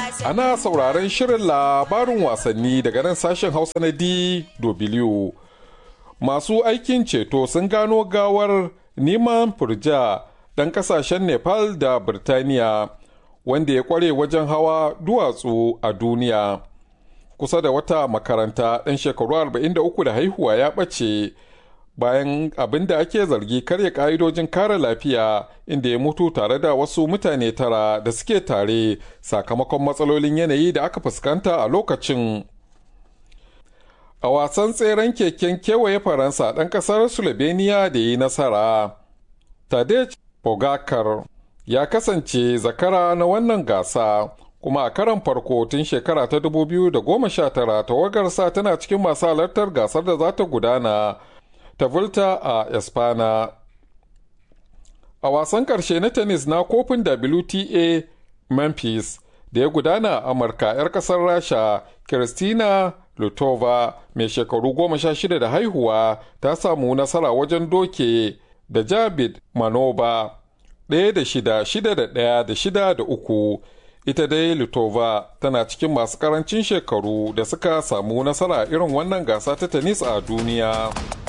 Ana sauraron shirin labarin wasanni daga nan sashen Hausa na DW. Masu aikin ceto sun gano gawar Niman Furja ɗan ƙasashen Nepal da Birtaniya wanda ya ƙware wajen hawa duwatsu a duniya. Kusa da wata makaranta ɗan shekaru 43 da haihuwa ya ɓace bayan abin da ake zargi karya ƙa'idojin kare lafiya inda ya mutu tare da wasu mutane tara da suke tare sakamakon matsalolin yanayi da aka fuskanta a lokacin. A wasan tseren keken kewaye Faransa ɗan ƙasar Slovenia da yi nasara. Tadej Pogacar ya kasance zakara na wannan gasa kuma a karan farko tun shekara ta 2019 tawagarsa tana cikin masu halartar gasar da za ta gudana ta Volta a Espana. A wasan ƙarshe na tennis na kofin WTA Memphis da ya gudana a Amurka 'yar ƙasar Rasha, Kristina Lutova mai shekaru goma sha shida da haihuwa ta samu nasara wajen doke da Jabid Manoba ɗaya da shida, shida da ɗaya da shida da uku. Ita dai Lutova tana cikin masu ƙarancin shekaru da suka samu nasara irin wannan gasa ta tennis a duniya.